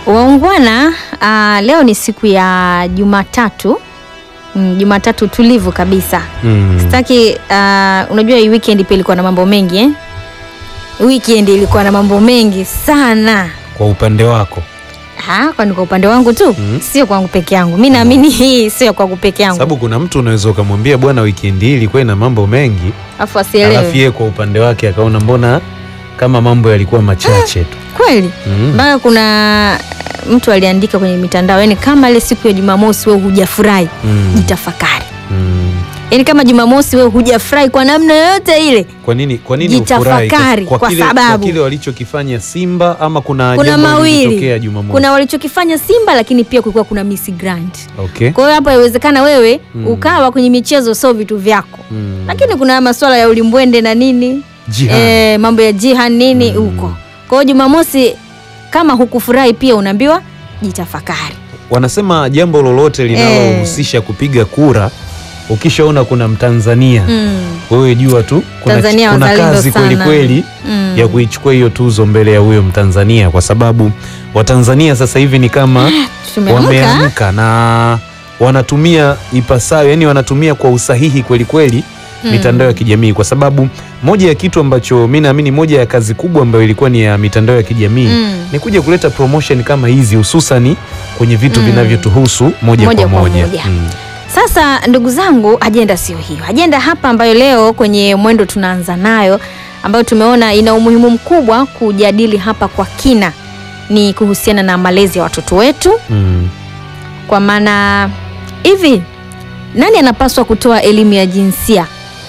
Waungwana, uh, leo ni siku ya Jumatatu. Mm, Jumatatu tulivu kabisa. Mm. Sitaki uh, unajua hii weekend pia ilikuwa na mambo mengi eh? Weekend ilikuwa na mambo mengi sana. Kwa upande wako Ha, kwani kwa upande wangu tu Mm. sio kwangu peke yangu. Mi naamini hii sio kwangu peke yangu, sababu kuna mtu unaweza ukamwambia bwana, wikendi hii ilikuwa ina mambo mengi, alafu alafu asielewe yeye kwa upande wake akaona mbona kama mambo yalikuwa machache tu. kweli. Mm. Mpaka kuna mtu aliandika kwenye mitandao, yani kama ile siku ya Jumamosi wewe hujafurahi, Mm. jitafakari. Mm. Yaani kama Jumamosi wewe hujafurahi kwa namna yoyote ile, Kwa nini kwa nini Jitafakari, ufurahi? kwa kile, sababu- kwa kile walichokifanya Simba ama kuna, kuna jambo mawili, lilitokea Jumamosi? kuna walichokifanya Simba, lakini pia kulikuwa kuna Miss Grand. Okay. Kwa hiyo hapa inawezekana wewe Mm. ukawa kwenye michezo sio vitu vyako, Mm. lakini kuna masuala ya ulimbwende na nini Jihad. eh, mambo ya jihan nini Mm. huko. Kwa hiyo Jumamosi kama hukufurahi pia unaambiwa jitafakari. Wanasema jambo lolote linalohusisha kupiga kura, ukishaona kuna Mtanzania Mm. wewe jua tu kuna, Tanzania kuna wazalendo kazi kweli sana. kweli Mm. ya kuichukua hiyo tuzo mbele ya huyo Mtanzania, kwa sababu Watanzania sasa hivi ni kama Tumeamka. wameamka na wanatumia ipasavyo, yani wanatumia kwa usahihi kweli kweli Mm. mitandao ya kijamii, kwa sababu moja ya kitu ambacho mi naamini moja ya kazi kubwa ambayo ilikuwa ni ya mitandao ya kijamii Mm. ni kuja kuleta promotion kama hizi, hususani kwenye vitu Mm. vinavyotuhusu moja, Moja kwa kwa moja, moja. Mm. Sasa ndugu zangu, ajenda sio hiyo. Ajenda hapa ambayo leo kwenye mwendo tunaanza nayo, ambayo tumeona ina umuhimu mkubwa kujadili hapa kwa kina, ni kuhusiana na malezi ya watoto wetu. Mm. Kwa maana hivi, nani anapaswa kutoa elimu ya jinsia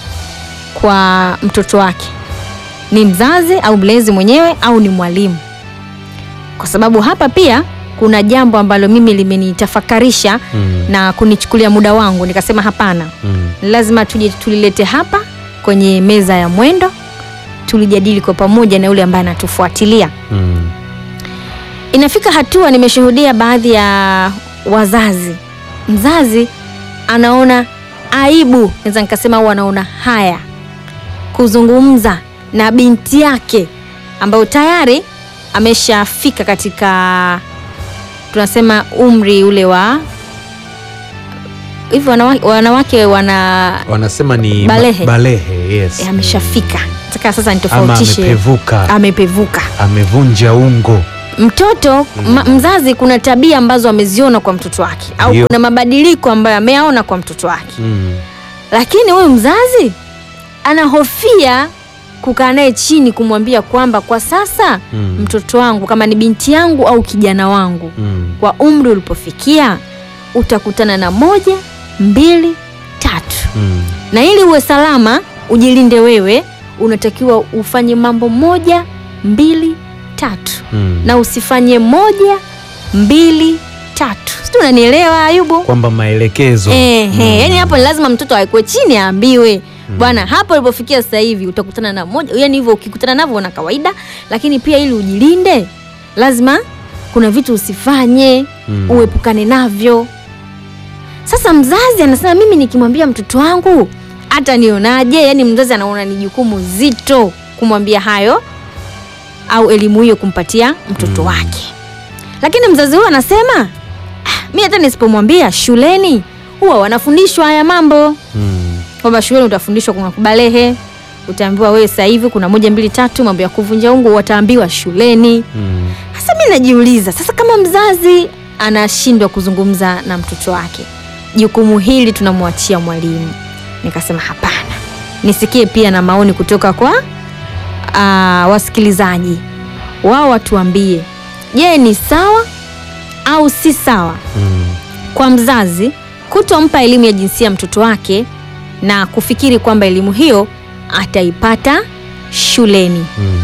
kwa mtoto wake? Ni mzazi au mlezi mwenyewe au ni mwalimu? Kwa sababu hapa pia kuna jambo ambalo mimi limenitafakarisha Mm. na kunichukulia muda wangu, nikasema hapana, Mm. lazima tuje tulilete hapa kwenye meza ya mwendo, tulijadili kwa pamoja na yule ambaye anatufuatilia. Mm. Inafika hatua nimeshuhudia baadhi ya wazazi, mzazi anaona aibu, naweza nikasema, au anaona haya kuzungumza na binti yake ambayo tayari ameshafika katika tunasema umri ule wa hivi, wanawake, wanawake wana Wanasema ni Balehe. ba- balehe yes. eh, ameshafika. Nataka sasa ama nitofautishe, amepevuka, amepevuka amevunja ungo. mtoto ma, mzazi kuna tabia ambazo ameziona kwa mtoto wake au Ndio. kuna mabadiliko ambayo ameyaona kwa mtoto wake, Mm. lakini huyu mzazi anahofia kukaa naye chini kumwambia kwamba kwa sasa Mm. mtoto wangu kama ni binti yangu au kijana wangu Mm. kwa umri ulipofikia utakutana na moja mbili tatu Mm. na ili uwe salama ujilinde wewe unatakiwa ufanye mambo moja mbili tatu Mm. na usifanye moja mbili tatu sijui unanielewa ayubu kwamba maelekezo Ehe, Mm. yani hapo ni lazima mtoto awekwe chini aambiwe bwana hapo ulipofikia sasa hivi utakutana na moja yani hivyo ukikutana navyo na kawaida lakini pia ili ujilinde lazima kuna vitu usifanye Mm. uepukane navyo sasa mzazi anasema mimi nikimwambia mtoto wangu hata nionaje yani mzazi anaona ni jukumu zito kumwambia hayo au elimu hiyo kumpatia mtoto Mm. wake lakini mzazi huyo anasema "Ah, mi hata nisipomwambia shuleni huwa wanafundishwa haya mambo Mm. kwamba shuleni utafundishwa kuna kubalehe utaambiwa wewe sasa hivi kuna moja mbili tatu mambo ya kuvunja ungo wataambiwa shuleni Mm. sasa mi najiuliza sasa, kama mzazi anashindwa kuzungumza na mtoto wake, jukumu hili tunamwachia mwalimu. Nikasema hapana, nisikie pia na maoni kutoka kwa uh, wasikilizaji wao, watuambie, je, ni sawa au si sawa Mm. kwa mzazi kutompa elimu ya jinsia mtoto wake na kufikiri kwamba elimu hiyo ataipata shuleni. Mm.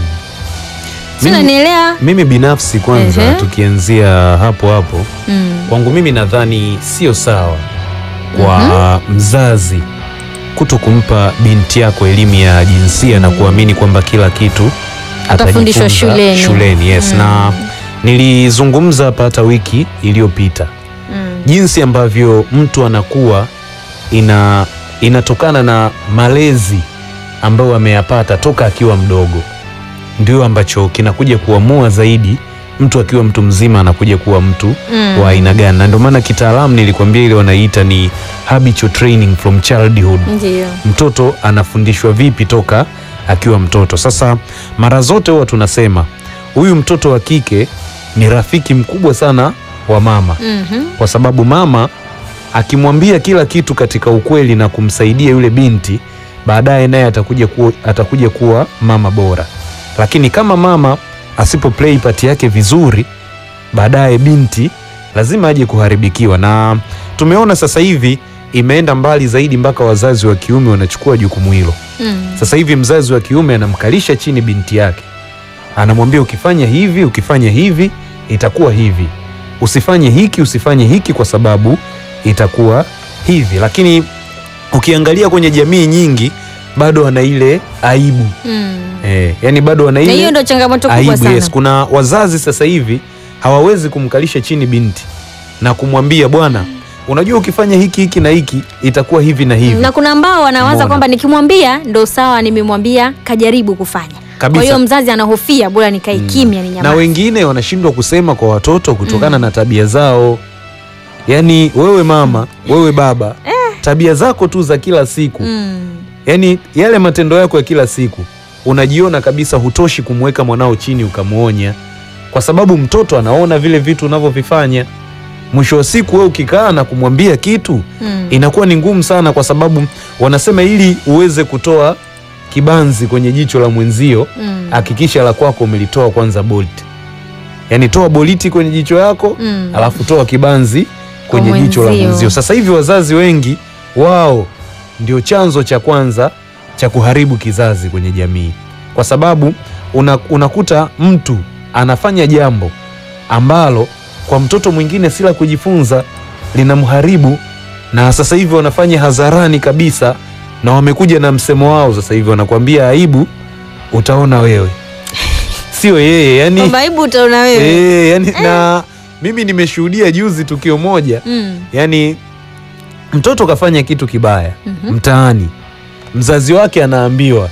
Si Mimi- unanielewa? Mimi binafsi kwanza, Ehe. tukianzia hapo hapo, Mm. kwangu mimi nadhani sio sawa kwa mzazi kuto kumpa binti yako elimu ya jinsia na kuamini kwamba kila kitu Atafundishwa atajifunza shuleni. shuleni yes. Mm. Na nilizungumza hapa hata wiki iliyopita Mm. jinsi ambavyo mtu anakuwa ina inatokana na malezi ambayo ameyapata toka akiwa mdogo, ndio ambacho kinakuja kuamua zaidi mtu akiwa mtu mzima anakuja kuwa mtu Mm. wa aina gani, na ndio maana kitaalamu nilikwambia ile wanaiita ni habitual training from childhood. Ndio. Mtoto anafundishwa vipi toka akiwa mtoto. Sasa mara zote huwa tunasema huyu mtoto wa kike ni rafiki mkubwa sana wa mama Mhm. kwa sababu mama akimwambia kila kitu katika ukweli na kumsaidia yule binti, baadaye naye atakuja kuwa, atakuja kuwa mama bora. Lakini kama mama asipo play part yake vizuri, baadaye binti lazima aje kuharibikiwa, na tumeona sasa hivi imeenda mbali zaidi mpaka wazazi wa kiume wanachukua jukumu hilo. Mm. Sasa hivi mzazi wa kiume anamkalisha chini binti yake, anamwambia ukifanya hivi, ukifanya hivi itakuwa hivi, usifanye hiki, usifanye hiki kwa sababu itakuwa hivi. Lakini ukiangalia kwenye jamii nyingi bado ana ile aibu Mm. eh, yani bado ana Na hiyo ile ndio changamoto kubwa aibu. sana. Yes, kuna wazazi sasa hivi hawawezi kumkalisha chini binti na kumwambia bwana, unajua ukifanya hiki hiki na hiki itakuwa hivi na hivi na kuna ambao wanawaza Umeona? kwamba nikimwambia ndo sawa, nimemwambia kajaribu kufanya. Kabisa. Kwa hiyo mzazi anahofia, bora nikae kimya, ni na nyamaze. wengine wanashindwa kusema kwa watoto kutokana na tabia zao. Yaani wewe mama, wewe baba, tabia zako tu za kila siku, Mm. yaani yale matendo yako ya kila siku, unajiona kabisa hutoshi kumweka mwanao chini ukamwonya, kwa sababu mtoto anaona vile vitu unavyovifanya. Mwisho wa siku, wewe ukikaa na kumwambia kitu Mm. inakuwa ni ngumu sana, kwa sababu wanasema ili uweze kutoa kibanzi kwenye jicho la mwenzio Mm. hakikisha la kwako umelitoa kwanza bolti, yaani toa boliti kwenye jicho yako Mm. alafu toa kibanzi kwenye Kwa jicho la mwenzio. mwenzio. Sasa hivi wazazi wengi wao ndio chanzo cha kwanza cha kuharibu kizazi kwenye jamii, kwa sababu una, unakuta mtu anafanya jambo ambalo kwa mtoto mwingine si la kujifunza, linamharibu, na sasa hivi wanafanya hadharani kabisa, na wamekuja na msemo wao sasa hivi wanakuambia aibu utaona wewe, sio yeye yani, Kwamba aibu utaona wewe. eh, yani na mimi nimeshuhudia juzi tukio moja Mm. yani mtoto kafanya kitu kibaya Mhm. mtaani, mzazi wake anaambiwa,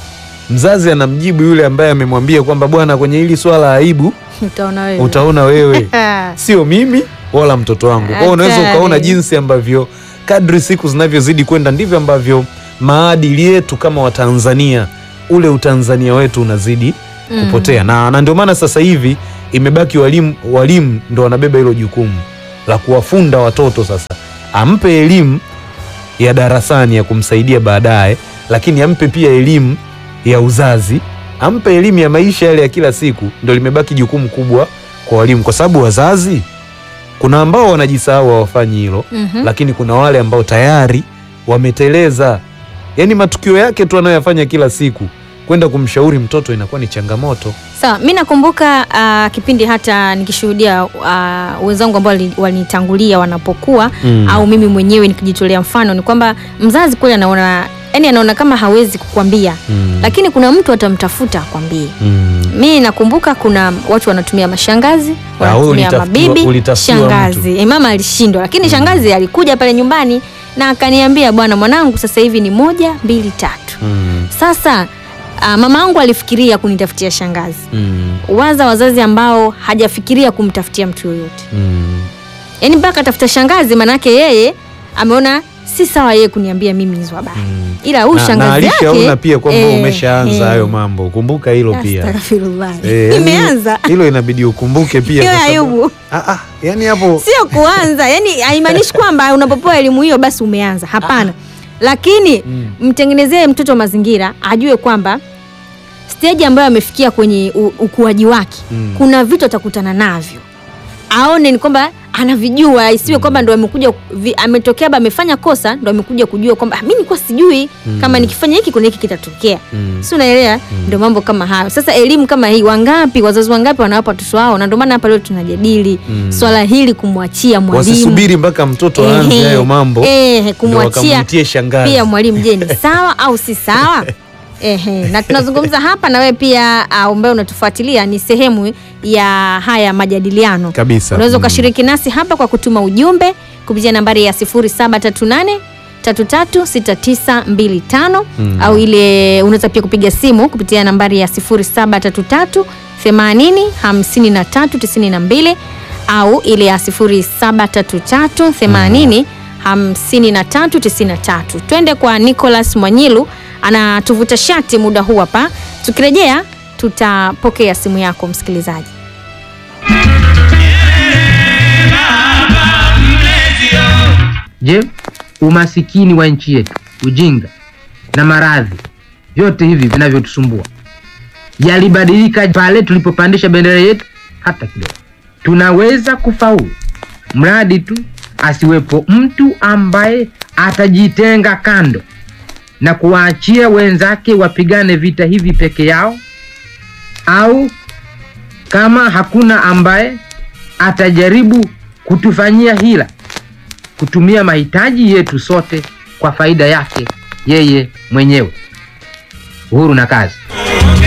mzazi anamjibu yule ambaye amemwambia kwamba bwana, kwenye hili swala la aibu Utaona wewe. utaona wewe, Ah. sio mimi wala mtoto wangu. Kwa hiyo unaweza Hatari. ukaona jinsi ambavyo kadri siku zinavyozidi kwenda ndivyo ambavyo maadili yetu kama Watanzania, ule utanzania wetu unazidi Mm. kupotea na, na ndio maana sasa hivi imebaki walimu, walimu ndo wanabeba hilo jukumu la kuwafunda watoto sasa, ampe elimu ya darasani ya kumsaidia baadaye, lakini ampe pia elimu ya uzazi, ampe elimu ya maisha yale ya kila siku. Ndo limebaki jukumu kubwa kwa walimu, kwa sababu wazazi, kuna ambao wanajisahau hawafanyi hilo Mhm. lakini kuna wale ambao tayari wameteleza, yaani matukio yake tu anayoyafanya kila siku, kwenda kumshauri mtoto inakuwa ni changamoto. Sawa, mi nakumbuka ah, kipindi hata nikishuhudia ah, wenzangu ambao wali- walinitangulia wanapokuwa Mm. au mimi mwenyewe nikijitolea mfano, ni kwamba mzazi kweli anaona yani anaona kama hawezi kukwambia Mm. lakini kuna mtu atamtafuta akwambie. Mm. Mi nakumbuka kuna watu wanatumia mashangazi, Ah, wewe wanatumia ulitafutiwa- mabibi, ulitafutiwa shangazi. E, mama alishindwa, lakini shangazi alikuja pale nyumbani na akaniambia, bwana mwanangu, sasa hivi ni moja mbili tatu. Mm. Sasa ah, mama yangu alifikiria kunitafutia shangazi. Mm. Waza wazazi ambao hajafikiria kumtafutia mtu yoyote, Mm. yaani mpaka atafuta shangazi, manake yeye ameona si sawa yeye kuniambia mimi hizo habari Mm. ila huyu Na, na shangazi yake alishaona pia kwamba eh, umeshaanza eh. hayo mambo, kumbuka hilo pia. Astaghfirullah. Eh, yani Nimeanza hilo inabidi ukumbuke pia hiyo kwa sababu- Ayubu, Ah, ah, yani hapo sio kuanza, yani haimaanishi kwamba unapopewa elimu hiyo basi umeanza. Hapana, lakini Mm. mtengenezee mtoto mazingira ajue kwamba stage ambayo amefikia kwenye u- ukuaji wake Mm. kuna vitu atakutana navyo, aone ni kwamba anavijua, isiwe kwamba ndo amekuja vi- ametokea ba amefanya kosa ndo amekuja kujua kwamba "Ah, mimi nilikuwa sijui Mm. kama nikifanya hiki kuna hiki kitatokea. Mm. si unaelewa? Ndio mambo kama hayo. Sasa elimu kama hii, wangapi wazazi wangapi wanawapa watoto wao, na ndio maana hapa leo tunajadili Mm. swala hili, kumwachia mwalimu wasisubiri mpaka mtoto aanze Ehe, hayo mambo ehe, ndo kumwachia wakamwitie shangazi. pia mwalimu, je, ni sawa au si sawa? Ehe, na tunazungumza hapa na wewe pia uh, ambaye unatufuatilia ni sehemu ya haya majadiliano kabisa. unaweza Mm. ukashiriki nasi hapa kwa kutuma ujumbe kupitia nambari ya 0738 336925 Mm. au ile unaweza pia kupiga simu kupitia nambari ya 0733 80 53 92 au ile ya 0733 80 53 93. Twende kwa Nicholas Mwanyilu anatuvuta shati muda huu hapa. Tukirejea tutapokea simu yako msikilizaji. Je, umasikini wa nchi yetu, ujinga na maradhi, vyote hivi vinavyotusumbua yalibadilika pale tulipopandisha bendera yetu? Hata kidogo. Tunaweza kufaulu mradi tu asiwepo mtu ambaye atajitenga kando na kuwaachia wenzake wapigane vita hivi peke yao, au kama hakuna ambaye atajaribu kutufanyia hila kutumia mahitaji yetu sote kwa faida yake yeye mwenyewe. Uhuru na kazi.